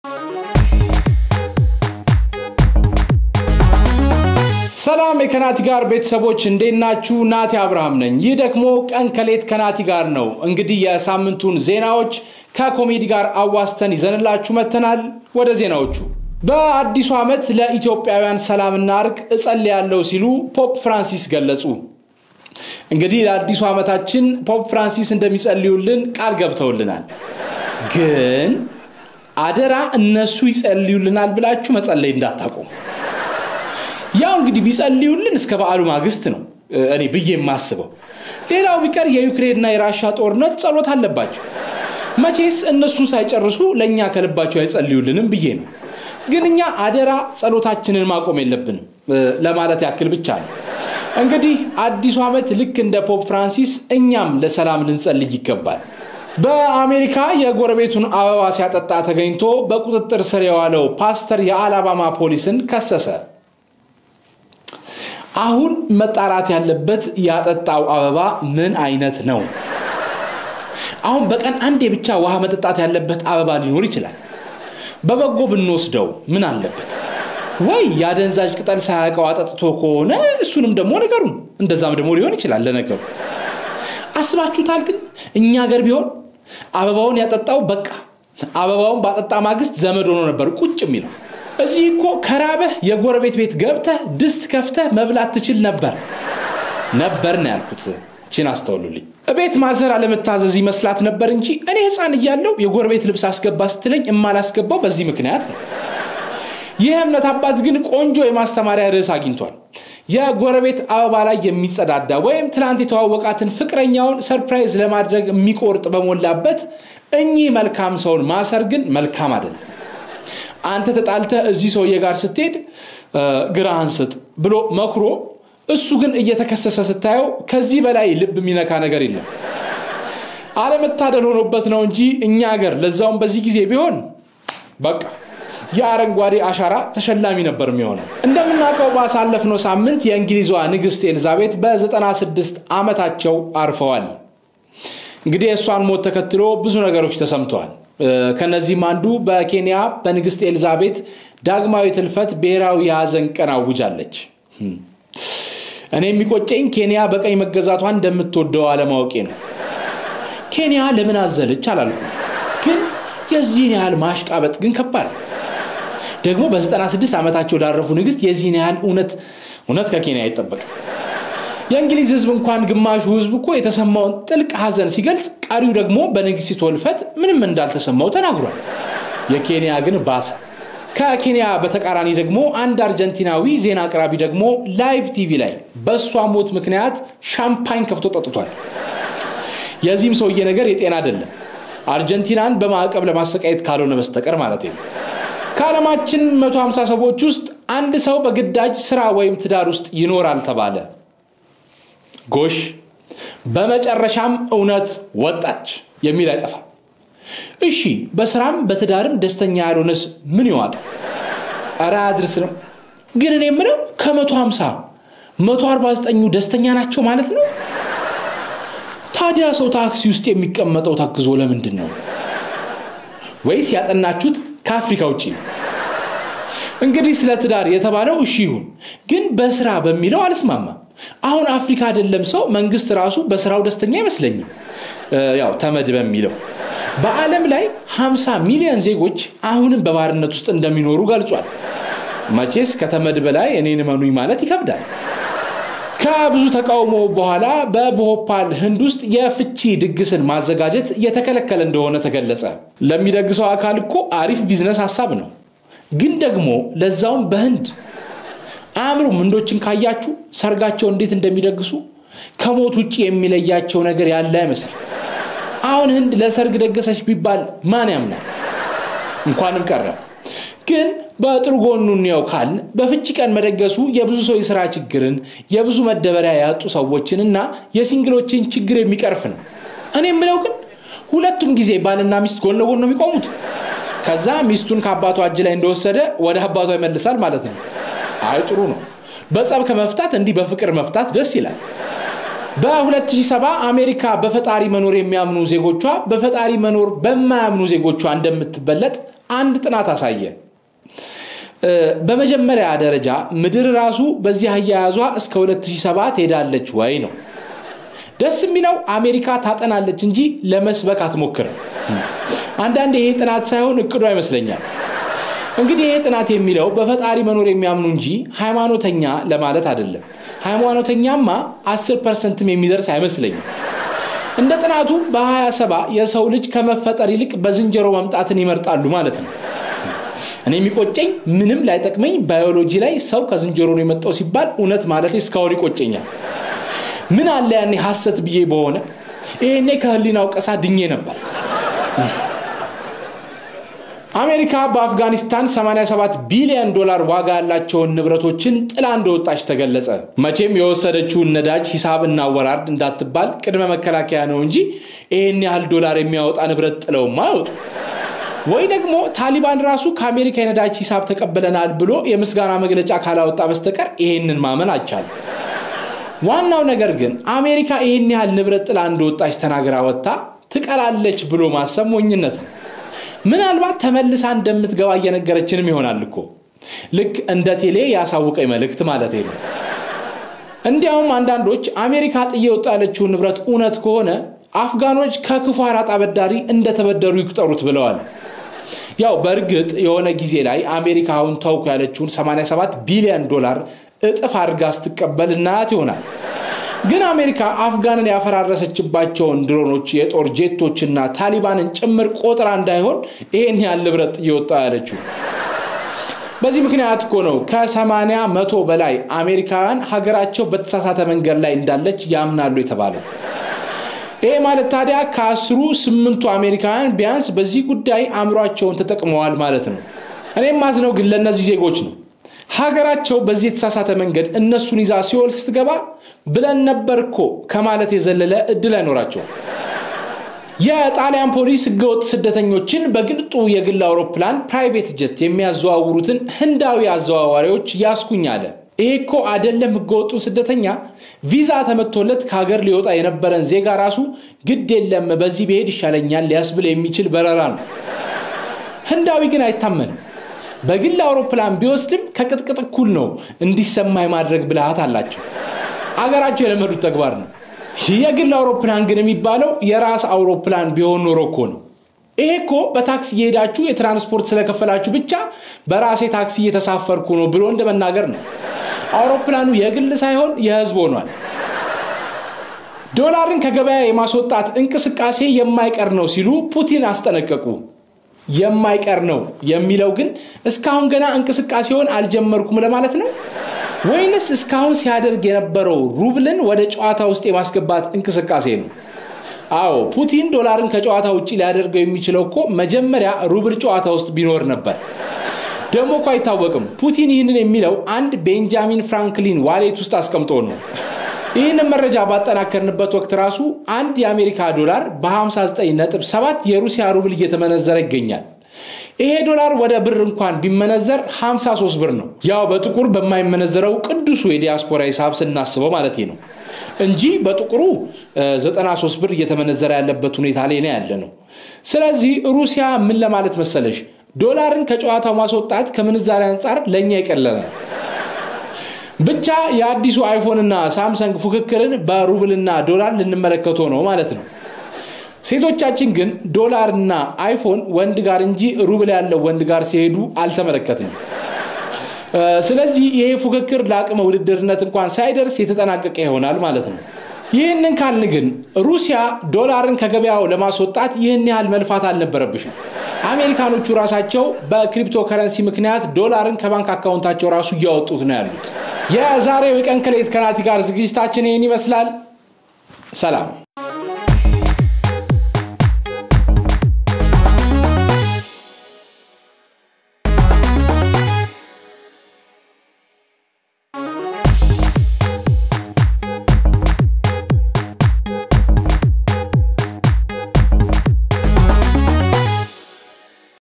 ሰላም የከናቲ ጋር ቤተሰቦች እንዴት ናችሁ? ናቲ አብርሃም ነኝ። ይህ ደግሞ ቀን ከሌት ከናቲ ጋር ነው። እንግዲህ የሳምንቱን ዜናዎች ከኮሜዲ ጋር አዋስተን ይዘንላችሁ መጥተናል። ወደ ዜናዎቹ። በአዲሱ ዓመት ለኢትዮጵያውያን ሰላምና እርቅ እጸልያለሁ ሲሉ ፖፕ ፍራንሲስ ገለጹ። እንግዲህ ለአዲሱ ዓመታችን ፖፕ ፍራንሲስ እንደሚጸልዩልን ቃል ገብተውልናል። ግን አደራ እነሱ ይጸልዩልናል ብላችሁ መጸለይ እንዳታቆሙ። ያው እንግዲህ ቢጸልዩልን እስከ በዓሉ ማግስት ነው እኔ ብዬ የማስበው። ሌላው ቢቀር የዩክሬንና የራሻ ጦርነት ጸሎት አለባቸው። መቼስ እነሱን ሳይጨርሱ ለእኛ ከልባቸው አይጸልዩልንም ብዬ ነው። ግን እኛ አደራ ጸሎታችንን ማቆም የለብንም ለማለት ያክል ብቻ ነው። እንግዲህ አዲሱ ዓመት ልክ እንደ ፖፕ ፍራንሲስ እኛም ለሰላም ልንጸልይ ይገባል። በአሜሪካ የጎረቤቱን አበባ ሲያጠጣ ተገኝቶ በቁጥጥር ስር የዋለው ፓስተር የአላባማ ፖሊስን ከሰሰ። አሁን መጣራት ያለበት ያጠጣው አበባ ምን አይነት ነው? አሁን በቀን አንዴ ብቻ ውሃ መጠጣት ያለበት አበባ ሊኖር ይችላል። በበጎ ብንወስደው ምን አለበት? ወይ የአደንዛዥ ቅጠል ሳያውቀው አጠጥቶ ከሆነ እሱንም ደግሞ ነገሩን እንደዛም ደግሞ ሊሆን ይችላል። ለነገሩ አስባችሁታል? ግን እኛ ሀገር ቢሆን አበባውን ያጠጣው በቃ አበባውን ባጠጣ ማግስት ዘመድ ሆኖ ነበር ቁጭ የሚለው። እዚህ እኮ ከራበህ የጎረቤት ቤት ገብተህ ድስት ከፍተህ መብላት ትችል ነበር። ነበር ነው ያልኩት። ችን አስተውሉልኝ። እቤት ማዘር አለመታዘዝ ይመስላት ነበር እንጂ እኔ ሕፃን እያለሁ የጎረቤት ልብስ አስገባ ስትለኝ የማላስገባው በዚህ ምክንያት ነው። ይህ እምነት አባት ግን ቆንጆ የማስተማሪያ ርዕስ አግኝቷል። የጎረቤት አበባ ላይ የሚጸዳዳ ወይም ትናንት የተዋወቃትን ፍቅረኛውን ሰርፕራይዝ ለማድረግ የሚቆርጥ በሞላበት እኚህ መልካም ሰውን ማሰር ግን መልካም አይደለም። አንተ ተጣልተህ እዚህ ሰውዬ ጋር ስትሄድ ግራህን ስጥ ብሎ መክሮ እሱ ግን እየተከሰሰ ስታየው ከዚህ በላይ ልብ የሚነካ ነገር የለም። አለመታደል ሆኖበት ነው እንጂ እኛ ሀገር ለዛውም በዚህ ጊዜ ቢሆን በቃ የአረንጓዴ አሻራ ተሸላሚ ነበር የሚሆነው። እንደምናውቀው ባሳለፍነው ሳምንት የእንግሊዟ ንግሥት ኤልዛቤት በ96 ዓመታቸው አርፈዋል። እንግዲህ የእሷን ሞት ተከትሎ ብዙ ነገሮች ተሰምተዋል። ከነዚህም አንዱ በኬንያ በንግሥት ኤልዛቤት ዳግማዊ ትልፈት ብሔራዊ የሐዘን ቀን አውጃለች። እኔ የሚቆጨኝ ኬንያ በቀኝ መገዛቷን እንደምትወደው አለማወቄ ነው። ኬንያ ለምን አዘለች አላልኩም፣ ግን የዚህን ያህል ማሽቃበጥ ግን ከባድ ደግሞ በ96 ዓመታቸው ላረፉ ንግሥት የዚህን ያህል እውነት እውነት ከኬንያ አይጠበቅም። የእንግሊዝ ሕዝብ እንኳን ግማሹ ሕዝብ እኮ የተሰማውን ጥልቅ ሐዘን ሲገልጽ፣ ቀሪው ደግሞ በንግሥቲቱ ሕልፈት ምንም እንዳልተሰማው ተናግሯል። የኬንያ ግን ባሰ። ከኬንያ በተቃራኒ ደግሞ አንድ አርጀንቲናዊ ዜና አቅራቢ ደግሞ ላይቭ ቲቪ ላይ በእሷ ሞት ምክንያት ሻምፓኝ ከፍቶ ጠጥቷል። የዚህም ሰውዬ ነገር የጤና አይደለም። አርጀንቲናን በማዕቀብ ለማሰቃየት ካልሆነ በስተቀር ማለት ነው። ከዓለማችን 150 ሰዎች ውስጥ አንድ ሰው በግዳጅ ስራ ወይም ትዳር ውስጥ ይኖራል ተባለ። ጎሽ፣ በመጨረሻም እውነት ወጣች የሚል አይጠፋም። እሺ፣ በስራም በትዳርም ደስተኛ ያልሆነስ ምን ይዋጣ? ኧረ አድርስ ነው። ግን እኔ የምለው ከ150 149ኙ ደስተኛ ናቸው ማለት ነው? ታዲያ ሰው ታክሲ ውስጥ የሚቀመጠው ታክዞ ለምንድን ነው? ወይስ ያጠናችሁት ከአፍሪካ ውጭ ነው? እንግዲህ ስለ ትዳር የተባለው እሺ ይሁን፣ ግን በስራ በሚለው አልስማማም። አሁን አፍሪካ አይደለም ሰው መንግስት ራሱ በስራው ደስተኛ አይመስለኝም። ያው ተመድ በሚለው በዓለም ላይ 50 ሚሊዮን ዜጎች አሁንም በባርነት ውስጥ እንደሚኖሩ ገልጿል። መቼስ ከተመድ በላይ እኔን እመኑኝ ማለት ይከብዳል። ከብዙ ተቃውሞ በኋላ በቦሆፓል ህንድ ውስጥ የፍቺ ድግስን ማዘጋጀት የተከለከለ እንደሆነ ተገለጸ። ለሚደግሰው አካል እኮ አሪፍ ቢዝነስ ሀሳብ ነው። ግን ደግሞ ለዛውም በህንድ አእምሮም ህንዶችን ካያችሁ ሰርጋቸው እንዴት እንደሚደግሱ ከሞት ውጭ የሚለያቸው ነገር ያለ አይመስል። አሁን ህንድ ለሰርግ ደገሰች ቢባል ማን ያምናል? እንኳንም ቀረ። ግን በጥሩ ጎኑ እንየው ካልን በፍቺ ቀን መደገሱ የብዙ ሰው የስራ ችግርን፣ የብዙ መደበሪያ ያጡ ሰዎችን እና የሲንግሎችን ችግር የሚቀርፍ ነው። እኔ የምለው ግን ሁለቱም ጊዜ ባልና ሚስት ጎን ለጎን ነው የሚቆሙት። ከዛ ሚስቱን ከአባቷ እጅ ላይ እንደወሰደ ወደ አባቷ ይመልሳል ማለት ነው። አይ ጥሩ ነው። በጸብ ከመፍታት እንዲህ በፍቅር መፍታት ደስ ይላል። በ2007 አሜሪካ በፈጣሪ መኖር የሚያምኑ ዜጎቿ በፈጣሪ መኖር በማያምኑ ዜጎቿ እንደምትበለጥ አንድ ጥናት አሳየ። በመጀመሪያ ደረጃ ምድር ራሱ በዚህ አያያዟ እስከ 2007 ትሄዳለች ወይ ነው። ደስ የሚለው አሜሪካ ታጠናለች እንጂ ለመስበክ አትሞክርም። አንዳንድ ይሄ ጥናት ሳይሆን እቅዷ ይመስለኛል። እንግዲህ ይሄ ጥናት የሚለው በፈጣሪ መኖር የሚያምኑ እንጂ ሃይማኖተኛ ለማለት አይደለም። ሃይማኖተኛማ 10 ፐርሰንትም የሚደርስ አይመስለኝም። እንደ ጥናቱ በ27 የሰው ልጅ ከመፈጠር ይልቅ በዝንጀሮ መምጣትን ይመርጣሉ ማለት ነው። እኔ የሚቆጨኝ ምንም ላይጠቅመኝ ባዮሎጂ ላይ ሰው ከዝንጀሮ ነው የመጣው ሲባል እውነት ማለት እስካሁን ይቆጨኛል። ምን አለ ያኔ ሐሰት ብዬ በሆነ ይሄኔ ከህሊናው ቀሳ ድኜ ነበር። አሜሪካ በአፍጋኒስታን 87 ቢሊዮን ዶላር ዋጋ ያላቸውን ንብረቶችን ጥላ እንደወጣች ተገለጸ። መቼም የወሰደችውን ነዳጅ ሂሳብ እናወራርድ እንዳትባል ቅድመ መከላከያ ነው እንጂ ይህን ያህል ዶላር የሚያወጣ ንብረት ጥለውማ አይወጡ። ወይ ደግሞ ታሊባን ራሱ ከአሜሪካ የነዳጅ ሂሳብ ተቀብለናል ብሎ የምስጋና መግለጫ ካላወጣ በስተቀር ይሄንን ማመን አልቻለም። ዋናው ነገር ግን አሜሪካ ይህን ያህል ንብረት ጥላ እንደወጣች ተናግራ ወጥታ ትቀራለች ብሎ ማሰብ ሞኝነት ነው። ምናልባት ተመልሳ እንደምትገባ እየነገረችንም ይሆናል እኮ ልክ እንደ ቴሌ ያሳውቀኝ መልእክት ማለት ነው። እንዲያውም አንዳንዶች አሜሪካ ጥዬ ወጣ ያለችውን ንብረት እውነት ከሆነ አፍጋኖች ከክፉ አራጣ አበዳሪ እንደተበደሩ ይቁጠሩት ብለዋል። ያው በእርግጥ የሆነ ጊዜ ላይ አሜሪካ አሁን ተውኩ ያለችውን 87 ቢሊዮን ዶላር እጥፍ አድርጋ ስትቀበል እናያት ይሆናል። ግን አሜሪካ አፍጋንን ያፈራረሰችባቸውን ድሮኖች፣ የጦር ጄቶችና ታሊባንን ጭምር ቆጥራ እንዳይሆን ይሄን ያህል ንብረት እየወጣ ያለችው። በዚህ ምክንያት እኮ ነው ከሰማንያ መቶ በላይ አሜሪካውያን ሀገራቸው በተሳሳተ መንገድ ላይ እንዳለች ያምናሉ የተባለው። ይሄ ማለት ታዲያ ከአስሩ ስምንቱ አሜሪካውያን ቢያንስ በዚህ ጉዳይ አእምሯቸውን ተጠቅመዋል ማለት ነው። እኔም ማዝነው ግን ለእነዚህ ዜጎች ነው። ሀገራቸው በዚህ የተሳሳተ መንገድ እነሱን ይዛ ሲኦል ስትገባ ብለን ነበር እኮ ከማለት የዘለለ እድል አይኖራቸውም። የጣሊያን ፖሊስ ህገወጥ ስደተኞችን በግንጡ የግል አውሮፕላን ፕራይቬት ጀት የሚያዘዋውሩትን ህንዳዊ አዘዋዋሪዎች ያስኩኝ አለ። ይሄ እኮ አይደለም ህገወጡን ስደተኛ ቪዛ ተመቶለት ከሀገር ሊወጣ የነበረን ዜጋ ራሱ ግድ የለም በዚህ ብሄድ ይሻለኛል ሊያስብል የሚችል በረራ ነው። ህንዳዊ ግን አይታመንም። በግል አውሮፕላን ቢወስድም ከቅጥቅጥ እኩል ነው እንዲሰማ የማድረግ ብልሃት አላቸው። አገራቸው የለመዱት ተግባር ነው። የግል አውሮፕላን ግን የሚባለው የራስ አውሮፕላን ቢሆን ኖሮ እኮ ነው። ይሄ እኮ በታክሲ እየሄዳችሁ የትራንስፖርት ስለከፈላችሁ ብቻ በራሴ ታክሲ እየተሳፈርኩ ነው ብሎ እንደመናገር ነው። አውሮፕላኑ የግል ሳይሆን የህዝብ ሆኗል። ዶላርን ከገበያ የማስወጣት እንቅስቃሴ የማይቀር ነው ሲሉ ፑቲን አስጠነቀቁ። የማይቀር ነው የሚለው ግን እስካሁን ገና እንቅስቃሴውን አልጀመርኩም ለማለት ነው ወይንስ እስካሁን ሲያደርግ የነበረው ሩብልን ወደ ጨዋታ ውስጥ የማስገባት እንቅስቃሴ ነው? አዎ ፑቲን ዶላርን ከጨዋታ ውጭ ሊያደርገው የሚችለው እኮ መጀመሪያ ሩብል ጨዋታ ውስጥ ቢኖር ነበር። ደግሞ እኮ አይታወቅም። ፑቲን ይህንን የሚለው አንድ ቤንጃሚን ፍራንክሊን ዋሌት ውስጥ አስቀምጦ ነው። ይህንን መረጃ ባጠናከርንበት ወቅት ራሱ አንድ የአሜሪካ ዶላር በ59.7 የሩሲያ ሩብል እየተመነዘረ ይገኛል። ይሄ ዶላር ወደ ብር እንኳን ቢመነዘር 53 ብር ነው። ያው በጥቁር በማይመነዘረው ቅዱሱ የዲያስፖራ ሂሳብ ስናስበው ማለት ነው እንጂ በጥቁሩ 93 ብር እየተመነዘረ ያለበት ሁኔታ ላይ ነው ያለ ነው። ስለዚህ ሩሲያ ምን ለማለት መሰለሽ ዶላርን ከጨዋታው ማስወጣት ከምንዛሬ አንጻር ለእኛ ይቀለናል። ብቻ የአዲሱ አይፎንና ሳምሰንግ ፉክክርን በሩብልና ዶላር ልንመለከተው ነው ማለት ነው። ሴቶቻችን ግን ዶላርና አይፎን ወንድ ጋር እንጂ ሩብል ያለው ወንድ ጋር ሲሄዱ አልተመለከትንም። ስለዚህ ይሄ ፉክክር ለአቅመ ውድድርነት እንኳን ሳይደርስ የተጠናቀቀ ይሆናል ማለት ነው። ይህንን ካልን ግን ሩሲያ ዶላርን ከገበያው ለማስወጣት ይህን ያህል መልፋት አልነበረብሽም። አሜሪካኖቹ ራሳቸው በክሪፕቶ ከረንሲ ምክንያት ዶላርን ከባንክ አካውንታቸው ራሱ እያወጡት ነው ያሉት። የዛሬው የቀን ከሌት ከናቲ ጋር ዝግጅታችን ይህን ይመስላል። ሰላም